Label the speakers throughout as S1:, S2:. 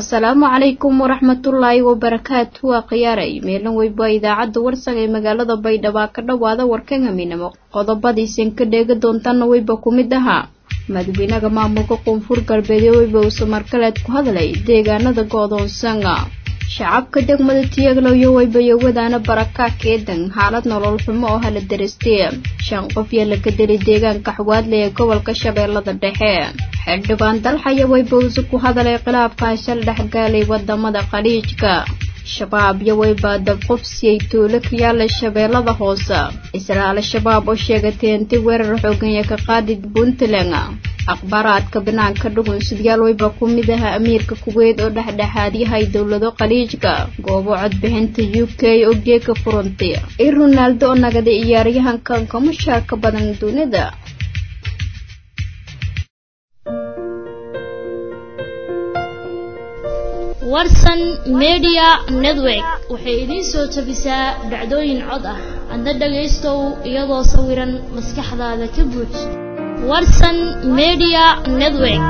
S1: asalaamu calaykum waraxmatullaahi wabarakaatu waa khiyaaray meelan weyba idaacadda warsaga ee magaalada baydhabo ka dhowaada warkan haminimo qodobadiisan ka dheega doontaana weyba ku mid ahaa madaxweynaha maamulka koonfur galbeedee weyba uu samarkaleed ku hadlay deegaanada go-doonsanga shacabka degmada tiyagloyo weybayowadaana baraka keedan xaalad nolol xumo oo hala darastay shan qof yaa laga delay deegaanka xawaadle ee gobolka shabeellada dhexe xildhibaan dalxaya weybawse ku hadalay khilaafka shal dhexgaalay wadamada khaliijka shabaab iyo weyba dabqofsiyay tuulo ka yaala shabeellada hoose isla al-shabaab oo sheegatay inti weerar xooganya ka qaadid puntland akhbaaraadka banaanka dhugunsidyaal weyba ku mid aha amiirka kuweyd oo dhexdhexaadyahay dowlado khaliijka goobo codbixinta u k oo geeka furantay i ronaaldo oo nagaday ciyaaryahankan ka mushaarka badan dunida
S2: warsan media network waxay idiin soo tabisaa dhacdooyin cod ah adna dhagaystow iyadoo sawiran maskaxdaada ka buuj warsan media network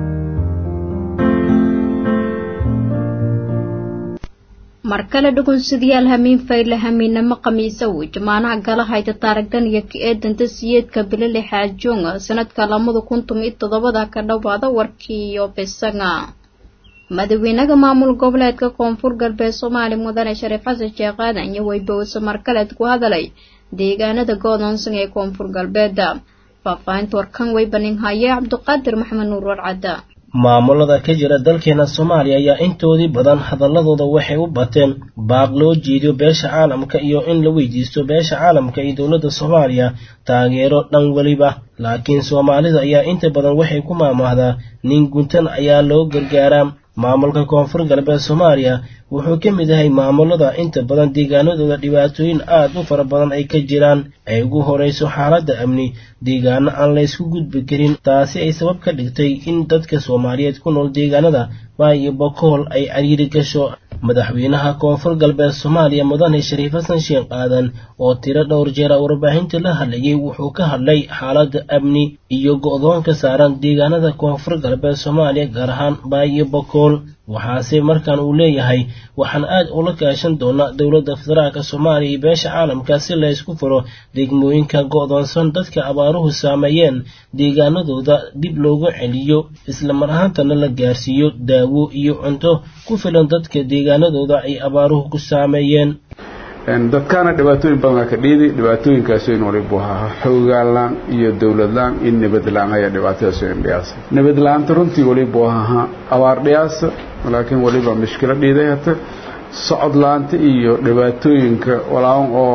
S1: mar kale dhugunsidayaal hamiin fayle hamiinamo khamiisa uu jamaanaha gala hayta taaragdan iyo ka eedanta siyeedka bilali xaajoonga sanadka lamada kun tomiyo toddobada ka dhowaada warkii iyo bisanga madaxweynaha maamul goboleedka koonfur galbeed soomaaliya mudane shariif xasan sheekh aadan iyo weybawse markaleed ku hadalay deegaanada go'doonsan ee koonfur galbeeda faahfaahinta warkan weybanin haye cabdiqaadir maxamed nuur warcadda
S3: maamulada ka jira dalkeena soomaaliya ayaa intoodii badan hadaladooda waxay u bateen baaq loo jeediyo beesha caalamka iyo in la weydiisto beesha caalamka iyo dowladda soomaaliya taageero dhan weliba laakiin soomaalida ayaa inta badan waxay ku maamaahdaa nin guntan ayaa loo gargaaraa maamulka koonfur galbeed soomaaliya wuxuu ka mid yahay maamulada inta badan deegaanadooda dhibaatooyin aad u fara badan ay ka jiraan ay ugu horeyso xaaladda amni deegaano aan laysku gudbi karin taasi ay sabab ka dhigtay in dadka soomaaliyeed ku nool deegaanada baay iyo bokool ay cariiri gasho madaxweynaha koonfur galbeed soomaaliya mudane shariif xasan sheekh aadan oo tiro dhowr jeera warbaahinta la hadlayay wuxuu ka hadlay xaaladda amni iyo go-doonka saaran deegaanada koonfur galbeed soomaaliya gaar ahaan baay iyo bokool waxaase markaan uu leeyahay waxaan aad ula kaashan doonaa dowladda federaalka soomaaliya iyo beesha caalamka si laysku furo degmooyinka go-doonsan dadka abaaruhu saameeyeen deegaanadooda dib loogu celiyo isla mar ahaantana la gaarsiiyo daawo iyo cunto ku filan dadka deegaanadooda ay abaaruhu ku saameeyeen
S4: dadkaana dhibaatooyin badanaa ka dhiidi dhibaatooyinkaas in walibu ahaa xoogaalaan iyo dowladlaan iyo nabadlaan ayaa dhibaatadaas in dhiyaasa nabadla-aanta runtii walibu ahaa abaar dhiyaasa laakiin waliba mishkilo dhiiday hata socod la-aanta iyo dhibaatooyinka walaaban oo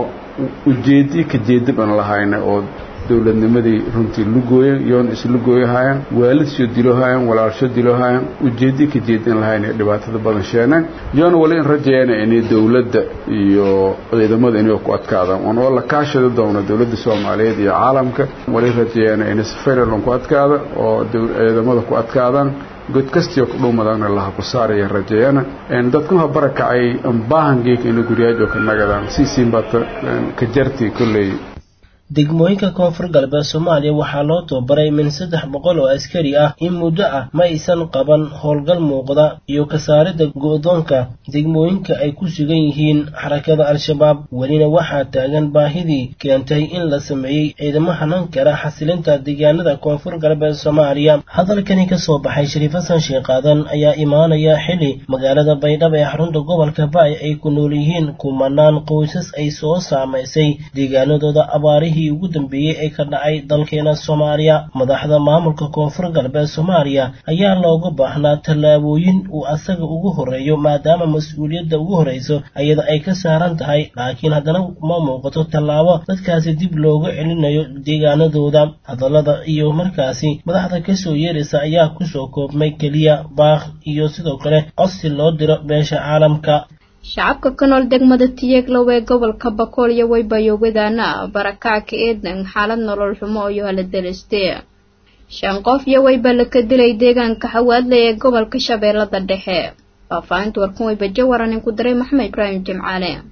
S4: ujeedi ka jeediban lahayna oo dowladnimadii runtii lugooya yoon islugooyahayan waalidshoo diloohayan walaalsho diloohayan ujeedi ka jeedin lahayn ee dhibaatada badan sheeneen yoona wali in rajeeyana inay dowladda iyo ciidamada inay ku adkaadaan oon oo la kaashada doono dowladda soomaaliyeed iyo caalamka wali rajeeyana inay safayralon ku adkaada oo ciidamada ku adkaadaan god kastiyo kudhuumadana laha ku saaraya rajeeyana dadkuha barakacay baahangeeka ina guryaajo ka nagadaan siisiinbata ka jarti kolley
S3: degmooyinka koonfur galbeed soomaaliya waxaa loo tababaray min saddex boqol oo askari ah in muddo ah ma aysan qaban howlgal muuqda iyo kasaaridda go-doonka degmooyinka ay ku sugan yihiin xarakada al-shabaab welina waxaa taagan baahidii keentay in la sameeyey ciidamo hanan kara xasilinta deegaanada koonfur galbeed soomaaliya hadalkani ka soo baxay shariif xasan sheekh aadan ayaa imaanaya xili magaalada baydhabo ee xarunta gobolka baay ay ku nool yihiin kumanaan qoysas ay soo saamaysay deegaanadooda abaarihii ugu dambeeyey ee ka dhacay dalkeena soomaaliya madaxda maamulka koonfur galbeed soomaaliya ayaa looga baahnaa tallaabooyin uu asaga ugu horeeyo maadaama mas-uuliyadda ugu horeyso iyada ay ka saaran tahay laakiin haddana ma muuqato tallaabo dadkaasi dib looga celinayo deegaanadooda hadallada iyo markaasi madaxda kasoo yeeraysa ayaa kusoo koobmay keliya baakh iyo sidoo kale codsi loo diro beesha caalamka
S1: shacabka ka nool degmada tiyeglow ee gobolka bakool iyo weybayowadaana barakaca eedan xaalad nolol xumo iyo hala deliste shan qof iyo weyba laka dilay deegaanka xawaadle ee gobolka shabeellada dhexe faahfaahinta warkan weyba jawaran in ku diray maxamed ibraahim jimcaale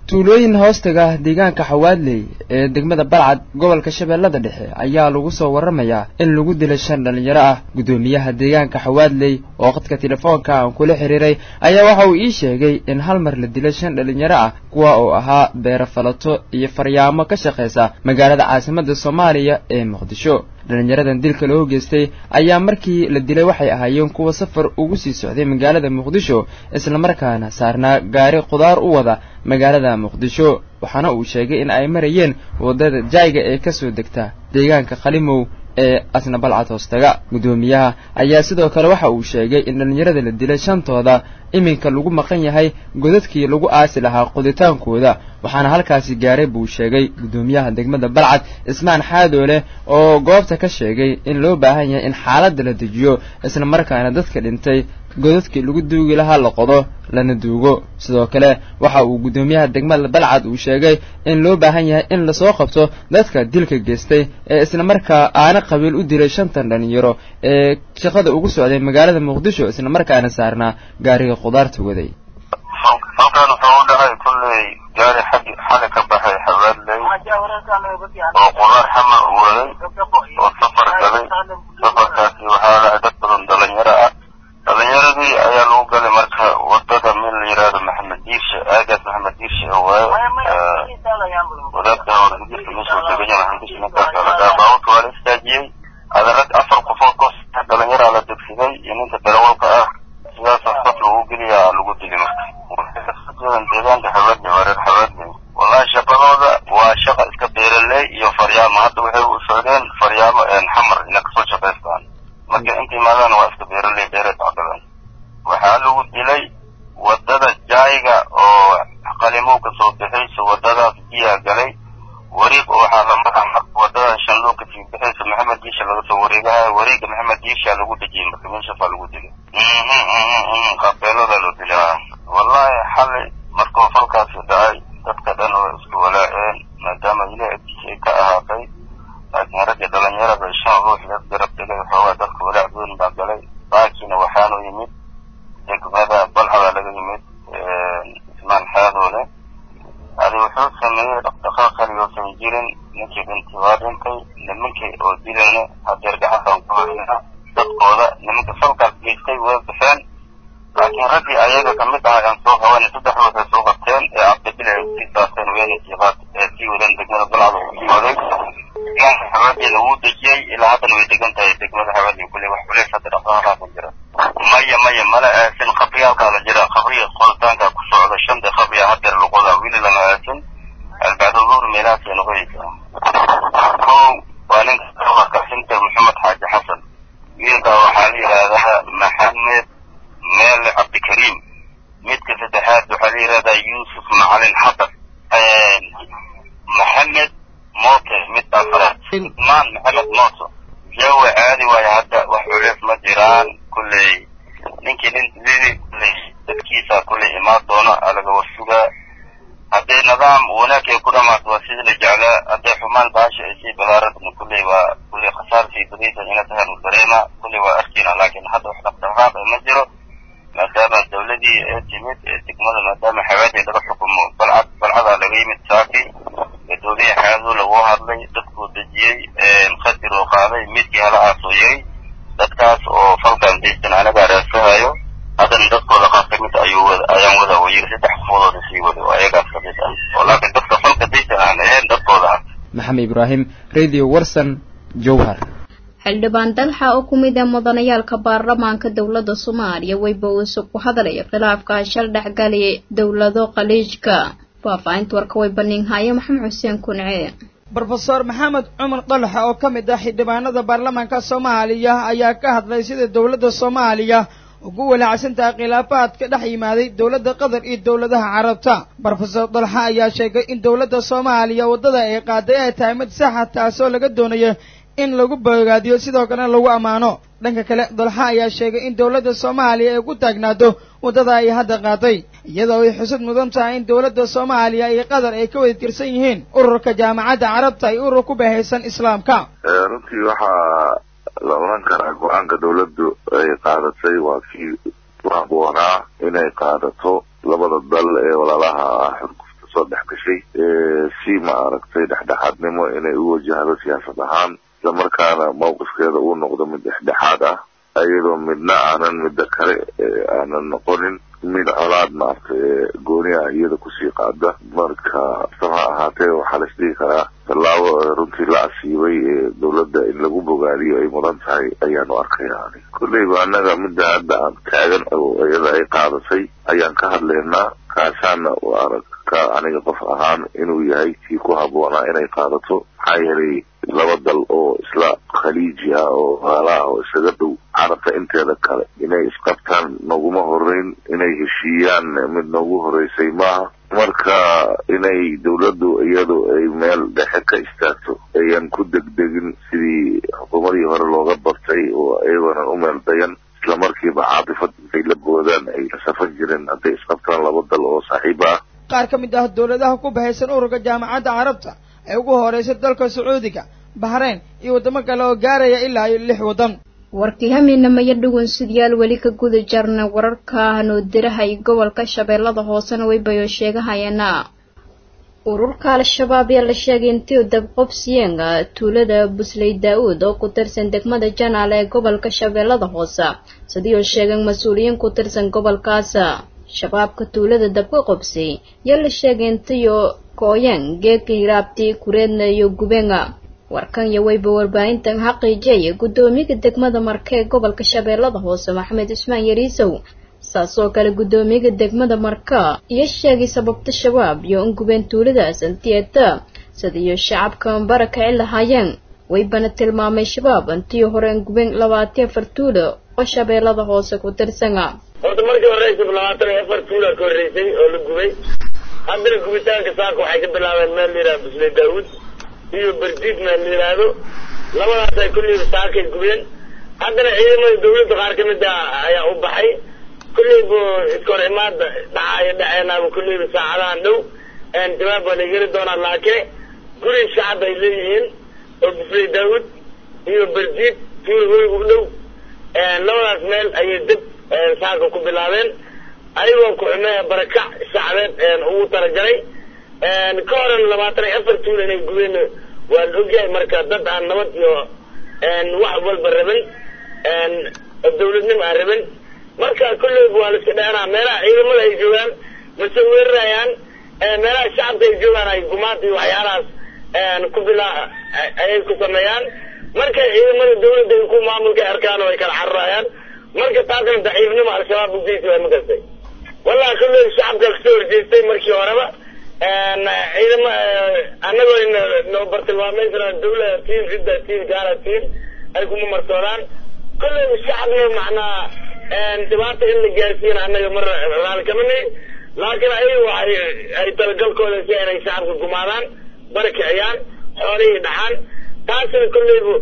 S5: tuulooyin hoostaga deegaanka xawaadley ee degmada balcad gobolka shabeellada dhexe ayaa lagu soo warramayaa in lagu dilay shan dhallinyaro ah guddoomiyaha deegaanka xawaadley oo qadka telefoonka aan kula xiriiray ayaa waxa uu ii sheegay in hal mar la dilay shan dhallinyaro ah kuwa oo ahaa beero falato iyo faryaamo ka shaqaysa magaalada caasimadda soomaaliya ee muqdisho dhallinyaradan dilka loo geystay ayaa markii la dilay waxay ahaayeen kuwa safar ugu sii socday magaalada muqdisho islamarkaana saarnaa gaari khudaar u wada magaalada muqdisho waxaana uu sheegay in ay marayeen waddada jayga ee ka soo degta deegaanka khalimow ee asna balcad hoostaga guddoomiyaha ayaa sidoo kale waxa uu sheegay in dhallinyarada la dilay shantooda iminka lagu maqan yahay godadkii lagu aasi lahaa qoditaankooda waxaana halkaasi gaaray buu sheegay guddoomiyaha degmada balcad ismaan xaadoole oo goobta ka sheegay in loo baahan yahay in xaaladda la dejiyo isla markaana dadka dhintay godadkii lagu duugi lahaa la qodo lana duugo sidoo kale waxa uu guddoomiyaha degmada balcad uu sheegay in loo baahan yahay in lasoo qabto dadka dilka geystay ee islamarkaa aana qabiil u dilay shantan dhalinyaro ee shaqada ugu socday magaalada muqdisho islamarkaana saarnaa gaariga khudaarta waday
S6: halkan wuxuu u dhacay kulley gaari xaggi xali ka baxay xabaadley oo qudaar xama u waday oo safar galay safarkaasi waxaa lahay dad badan dhalinyaro ah dhalinyaradii ayaa lagu galay marka wadada min la yidhaahdo maxamed diirshe aagaas maxamed diirshe oo waayo wadaadka horgudurka meesha uu tegaya maxamed diirshe ninkaas la dhaha baabuurka waa la istaajiyey adarad afar qofood kos dhalinyaraa la degsiday iyo ninka darawalka ah sidaasa saf lagu geliyaa lagu dili marka deegaanka xabaadley waa reer xabaadley wallahi shaqadooda waa shaqa iska beeraley iyo faryaamo hadda waxay u socdeen faryaamo xamar ina kasoo shaqaystaan marka inta imaadaan waa iska beeraley beeray tacbadan waxaa lagu dilay wadada jayga oo qalimow ka soo bixayso wadadaas biyaa galay wareeg oo waxaa la maraa marka wadada shanloo kasii bixayso maxamed diisha laga soo wareegaha wareega maxamed diisha lagu dejiyey marka meeshaasaa lagu dilay qabeelada loo dilay wallahi xalay markuu falkaasi dhacay dadka dhan way isku walaaceen maadaama ilaah agtiisa ay ka ahaatay laakiin ragga dhalinyarada shan ruux la garab tegay xoogaa dadka walaac weyn baa galay baakiina waxaanu yimid degmada balcada laga yimid ismaan xaadoole adi wuxuu sameeyey dhaqdhaqaaq kaligoosan jirin ninkii dhintay waa dhintay nimankii oo dilayna hadeer gacantan ku haynaa dadkooda nimanka falkaas geystay way baxeen laakiin raggii ayaga kamid ah aan soo qabanay saddex ruux ay soo qabteen ee cabdibile ay sii saarteen weyna siiqaad ee sii wadeen degmada balcada uu yimaaday deegaanka xawaadeeda wuu dejiyey ilaa haddana way degan tahay degmada xawaadii kulle wax culeys hadda dhaqdhaqaaqaa jira maya maya mala aasin qabriyaalkaa la jira qabriga qoditaanka ku socda shanta qabriya hadeer luqoda wili lama aasin albacdo duur meelahaasay noqonaysaa ko waa ninka dawarka xinter maxamed xaaji xasan wiilka waxaa la yidhaahdaa maxamed meele cabdikariim midka saddexaad waxaa la yidhahdaa yuusuf macalin xasan maxamed moote mid afraad maan maxamed mooto jawa caadi waayo hadda wax culeys ma jiraan kulley ninkii nin lili kulley dadkiisa kulley imaan doona alaga warsugaa hadday nidaam wanaag ay ku dhamaato waa sidii la jeclaa hadday xumaan baasha ay sii balaaradna kulley waa kulley khasaar sii badaysa ina tahay nu dareema kulley waa arkina laakiin hadda wax dhaqdhaqaaq ma jiro maadaama dawladii ee timid ee degmada maadaama xawaadii laga xukumo balcad balcadaa laga yimid saaki gadoomiye xaaduu lagu hadlay dadkuu dejiyey qadir oo qaaday midkii hala aasooyay dadkaas oo falkan daystan anagaa raadsahayo haddana dadkooda qaar ka mid ayuu wada ayaan wada wayiri saddex qofoodood sii wada oo ayagaas ka mid ah oo laakiin dadka falka daystan aan ahayn dadkooda ah
S5: maxamed ibraahim radio warsan jowhar
S1: xildhibaan dalxa oo ku mid ah mudanayaalka baarlamaanka dowladda soomaaliya weyba uuse ku hadlaya khilaafka shal dhexgalay dowlado khaliijka faahfaahinta warka way baniinhaaye maxamed xuseen kunce
S7: brofeor maxamed cumar dalxa oo ka mid ah xildhibaanada baarlamaanka soomaaliya ayaa ka hadlay sida dowladda soomaaliya ugu walaacsantaha khilaafaadka dhex yimaaday dowladda qatar iyo dowladaha carabta brofesor dalxa ayaa sheegay in dowladda soomaaliya waddada ay qaaday ay tahay mid saxa taasoo laga doonayo in lagu bogaadiyo sidoo kalena lagu ammaano dhanka kale dalxa ayaa sheegay in dowladda soomaaliya ay ku taagnaato waddada ay hadda qaaday iyadoo ay xusud mudan tahay in dowladda soomaaliya iyo qatar ay ka wada tirsan yihiin ururka jaamacadda carabta iyo urur ku bahaysan islaamka
S8: runtii waxaa la oran karaa go-aanka dowladdu ay qaadatay waa kii ku habboonaa inay qaadato labada dal ee walaalaha ah xurgufta kusoo dhex gashay si ma aragtay dhexdhexaadnimo inay u wajahdo siyaasad ahaan islamarkaana mawqifkeeda uu noqdo mid dhexdhexaad ah iyadoo midna aanan midda kale aanan noqonin mid colaad maaragtay gooni ah iyada kusii qaada marka saba ha ahaatee waxaa la isdhihi karaa tallaabo runtii la asiibay ee dawladda in lagu bogaadiyo ay mudan tahay ayaanu arkaya kolleyba annaga midda hadda aan taagan oo iyada ay qaadatay ayaan ka hadlaynaa kaasaana arag ka aniga qof ahaan inuu yahay kii ku habboonaa inay qaadato maxaa yeelay laba dal oo isla khaliiji ah oo haala ah oo isaga dhow carabta inteeda kale inay isqabtaan naguma horeyn inay heshiiyaan mid noogu horeysay maaha marka inay dawladdu iyadu ay meel dhexe ka istaagto ayan ku degdegin sidii xukuumadii hore looga bartay oo iyagoonan u meel dayan isla markiiba caatifad intay la boodaan ay la safan jireen hadday isqabtaan laba dal oo saaxiibo ah
S7: qaar ka mid ah dawladaha ku bahaysan ururka jaamacadda carabta ee ugu horeysay dalka sacuudiga bahrayn iyo waddamo kale oo gaaraya ilaa iyo lix waddan
S1: warkii hamiinamaya dhugun sidyaal weli ka guda jarna wararka hanoodiraha iyo gobolka shabeellada hoosena waybayo sheegahayeena ururka al-shabaab ayaa la sheegay intii dabqobsiyeen tuulada busley daa-uud oo ku tirsan degmada janaale ee gobolka shabeellada hoose sidii oo sheegeen mas-uuliyiin ku tirsan gobolkaas shabaabka tuulada dabka qobsay yaa la sheegay intiyo kooyan geeka hiraabti kureedna iyo gubenga warkan iyo wayba warbaahintan xaqiijiyaya guddoomiyaga degmada marka ee gobolka shabeellada hoose maxamed cismaan yariisow saasoo kale guddoomiyaga degmada marka iyo sheegay sababta shabaab iyo ungubeen tuuladaas antieta sidiiyo shacabka bara kici lahaayeen waybana tilmaamay shabaab antiyo hore ungubeen labaatiyo afar tuulo oo shabeellada hoose ku tirsana
S9: horta markii horeysa labaatan iyo afar tuula ka horreysay oo la gubay haddana gubitaanka saaka waxay ka bilaabeen meel la yidhaha busle daawud iyo berdiid meel la yidhaahdo labadaas ay kulleyba saakay gubeen haddana ciidamada dawladda qaar ka mid a ayaa u baxay kulleyba iska hor imaada dhacaayo dhaceenaaba kulleyba saacadahan dhow jawaab waa la yeri doonaa laakiin guri shacab ay leeyihiin oo busley daawud iyo berdiid tuula hoyga u dhow labadaas meel ayay dib saaka ku bilaabeen ayagoo ku-xumee barakac shacbeed ugu talagalay ka horan labaatan iyo afar tuula inay gubeen waa la ogyahay marka dad aan nabad iyo wax walba rabin dawladnimo aan rabin marka kulleyba waa la iska dheenaa meelaha ciidamada ay joogaan mase weerarayaan meelaha shacabka ay joogaan ay gumaad iyo waxyaalahaas ku bilaa ayay ku sameeyaan marka ciidamada dawladda ay ku maamulka arkaan oo ay kala cararayaan marka taasna daciifnimo al-shabaab ugeysi waa makastay wallahi kulley shacabka kasoo horjeestay markii horeba ciidama annagoo noo bartilmaameysana dawla tiin cidda tiin gaala tiin ay kuma marsoodaan kulley shacabna macnaa dhibaata in la gaarsiina annaga mar raali kama nihi laakiin ayaga waxay ay talagalkooda si inay shacabka gumaadaan bari kiciyaan xoolihii dhaxaan taasina kulleyba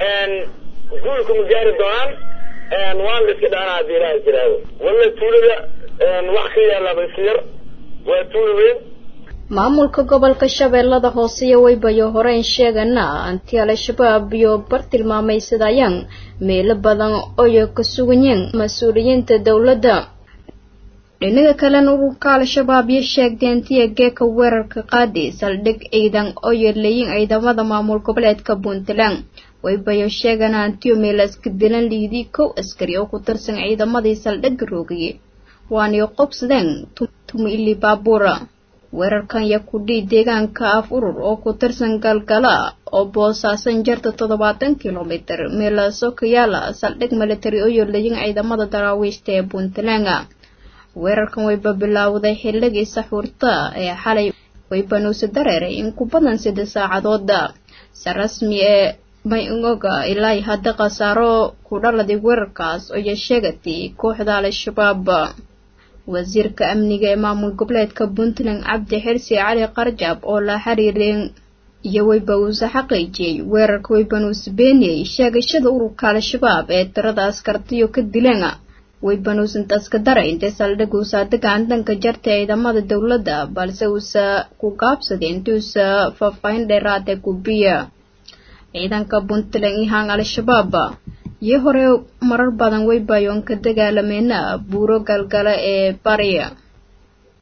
S9: guulkuma gaari doonaan waan la iska dhaana haddii ilaha jiraado walla tuulada wax ka yaalaaba iska yar waa tuula weyn
S1: maamulka gobolka shabeellada hoose iyo waybayo horeyn sheegana anti al-shabaab iyo bartilmaamaysadayaan meelo badan oyo ka suganyeen mas-uuliyiinta dowladda dhinaga kalena ururka al-shabaab iyo sheegtay antiya geeka weerarka qaadi saldhig ciidan oo yeerleeyin ciidamada maamul goboleedka puntland waybayo sheegana antiyo meelaska dilan liidii kow askari oo ku tirsan ciidamadii saldhigga roogiyey waanay qobsadeen tumi-ili baabuura weerarkan yaa ku dhii deegaanka af urur oo ku tirsan galgala oo boosaasan jarta toddobaatan kilomitir meelaaso ka yaala saldhig military oo yeerleeyin ciidamada daraawiishta ee puntland weerarkan wayba bilaawday xilligii saxuurta ee xalay waybanuuse dareeray in ku badan sida saacadooda se rasmi ee may-ngoga ilaa hadda khasaaro ku dhaladay weerarkaas oo sheegatay kooxda al-shabaab wasiirka amniga ee maamul goboleedka puntland cabdi xirsi cali qarjab oo la xiriireen iyo wayba uuse xaqiijiyey weerarka waybanuuse beeniyey sheegashada ururka al-shabaab ee tirada askartiyo ka dileen waybanuus intaas ka daray intay saldhig uusa degaandanka jarta ciidamada dowladda balse uusa ku gaabsaday intuusa faahfaahin dheeraada gubiya ciidanka puntland ihaan al-shabaab iyo hore marar badan waybayoon ka dagaalameena buuro galgala ee bariya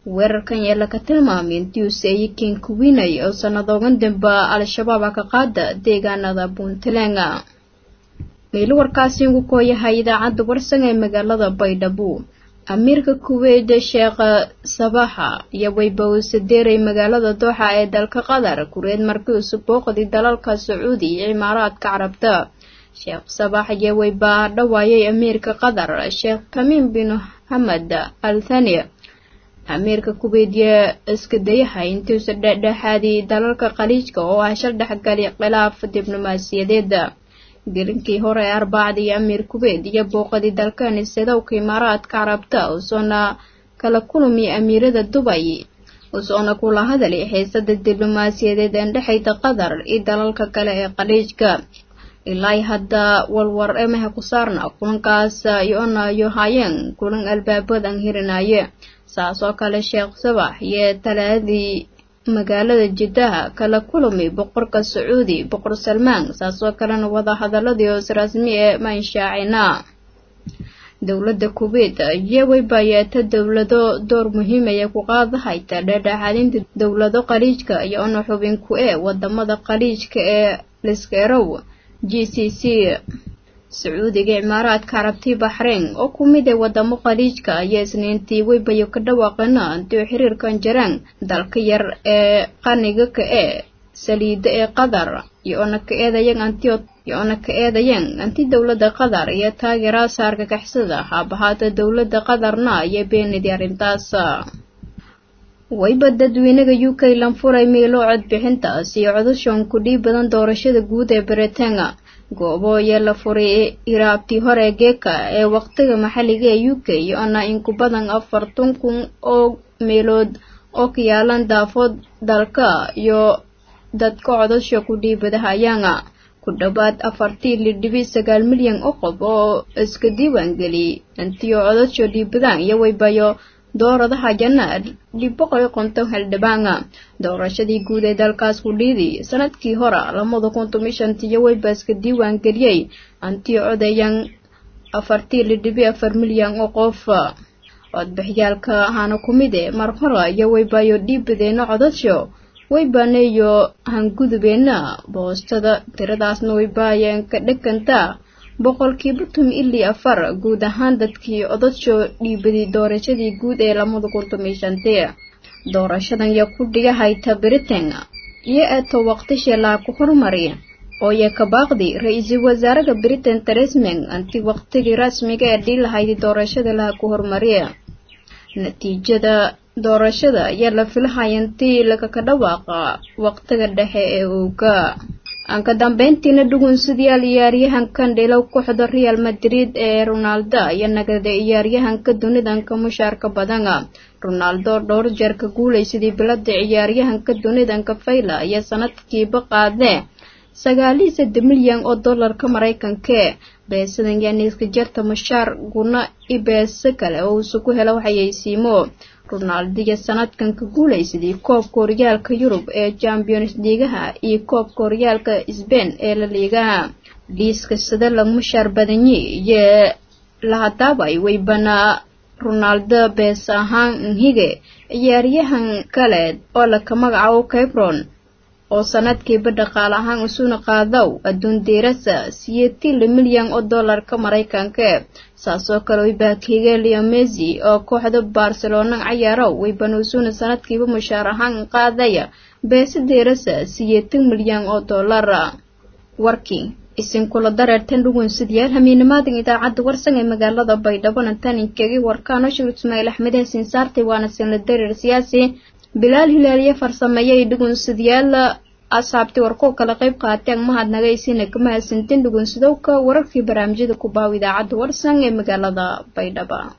S1: weerarkan yeela ka tilmaamay intii uu seeyey kenkuwinay oo sanadoogan damba al-shabaab a ka qaada deegaanada puntland meelo warkaasi ugu kooyahay idaacadda warsan ee magaalada baydhabo amiirka kuweyt sheekh sabaxa iyo weyba uu sadeeray magaalada dooxa ee dalka qatar kureed markii uu subooqday dalalka sacuudi iyo cimaaraadka carabta sheekh sabax iyo weyba dhawaayay amiirka qatar sheekh tamiim bin hamed al thani amiirka kuweyt iyo iska dayaha intuusa dhexdhexaadii dalalka khaliijka oo ah shal dhexgali khilaaf diblomaasiyadeeda gelinkii hore ee arbacdii amiir kuweyt iyo booqadii dalkani sadowka imaaraadka carabta usoona kala kulmi amiirada dubay usoona kula hadalay xiisada diblomaasiyadeed ee dhexayda qatar iyo dalalka kale ee khaliijka ilaa hadda walwar emaha ku saarna kulankaas yoona yo haayeen kulan albaabadan hirinaye saas oo kale sheekh sabax iyo talaadii magaalada jiddaha kala kulami boqorka sacuudi boqor salmaan saas oo kalena wada hadaladii hoos rasmi ee maanshaacina dowladda kuweyt iyo weybayeeta dowlado door muhiimaya ku qaadahayta dhexdhexaadinta dowlado khaliijka iyo ona xubin ku ee wadamada khaliijka ee liskerow g c c sacuudiga cimaaraadka carabtii baxreyn oo ku mid ee wadamo khaliijka ayaa isniintii weybayo ka dhawaaqina intiu xiriirkan jaraan dalka yar ee qaniga ka ee saliida ee qatar iyoona ka eedayan anti iyo-ona ka eedayeen anti dowladda qatar iyo taageera saarka kaxsada haabahaata dowladda qatarna iyo beenidii arrintaas wayba dadweynaga u k lanfuray miilo codbixintaas iyo codashoon ku dhiib badan doorashada guud ee britaana goobo ayaa la furay iraabtii hore geeka ee waqtiga maxalliga ee u k iyo-ona in ku badan afartan kun oo meelood oo ka yaalan daafood dalka iyo dadka codasho ku dhiibadahayaana ku dhowaad afartii lidhibi sagaal milyan oo qof oo iska diiwaan geliyay intiyo codasho dhiibadaan iyo waybayo dooradaha janaad dhib boqol iyo konton xildhibaana doorashadii guud ee dalkaas ku dhiidi sanadkii hore lamada kun toban shantiyo wayba iska diiwaan geliyey antiyo codayan afartii lidhibi afar milyan oo qof codbixyaalka ahaana ku mid e mar hore iyo waybayo dhiibadeena codasho waybaneyo hangudubeena boostada tiradaasna waybaayeen ka dheganta boqolkiiba tumi ilii afar guud ahaan dadkii codasho dhiibaday doorashadii guud ee lamada kun toban shantii doorashadan yaa ku dhigahayta britain iyo eeto waqtishii laa ku horumari oo ya ka baaqdi ra-iisul wasaaraha britain teresman anti waqtigii rasmiga ee dhiilahaydi doorashada laha ku horumariya natiijada doorashada ayaa la filahaya intii lagaka dhawaaqa waqtiga dhexe ee ooga aan ka dambeyntiina dhugunsidayaal ciyaaryahankan dhilow kooxda real madrid ee ronaldo iyo nagada ciyaaryahanka dunidanka mushaarka badana ronaldo dhowr jeer ka guulaysadii bilada ciyaaryahanka dunidanka fayla iyo sanadkiiba qaadee sagaaliyo saddex milyan oo dollarka maraykanka beesadan yaaniiska jarta mushaar guna i beese kale oo uusa ku helo waxayaysiimo ronaldo iyo sanadkan ka guulaysadii koobka horyaalka yurub ee champions liigaha iyo koobka horyaalka sbain ee la liigaha liiska sida lagu mushaar badanyi iyo lahadaabay waybana ronaldo bees ahaan nhige ciyaaryahan kale oo laka magacaabo cabron oo sanadkiiba dhaqaale ahaan usuna qaadaw adduun diirasa siyeetila milyan oo dollarka maraykanka saasoo kale waybakiiga leo messi oo kooxda barcelona cayaarow waybana usuna sanadkiiba mushaar ahaan qaadaya beese diirasa siyeetan milyan oo dollara warkii isinkula dareertan dhugunsidayaal hamiinimaadan idaacadda warsan ee magaalada baydhabo nantaninkeegii warkaano shir ismaaciil axmed hasiin saartay waana sinla dareer siyaasi bilaal hilaaliye farsameeyay dhugunsidayaal asxaabtii warkoo kala qayb qaateen mahadnagaysina kama hasantin dhugunsidowka wararkii barnaamijyada ku baaw idaacadda warsan ee magaalada baydhaba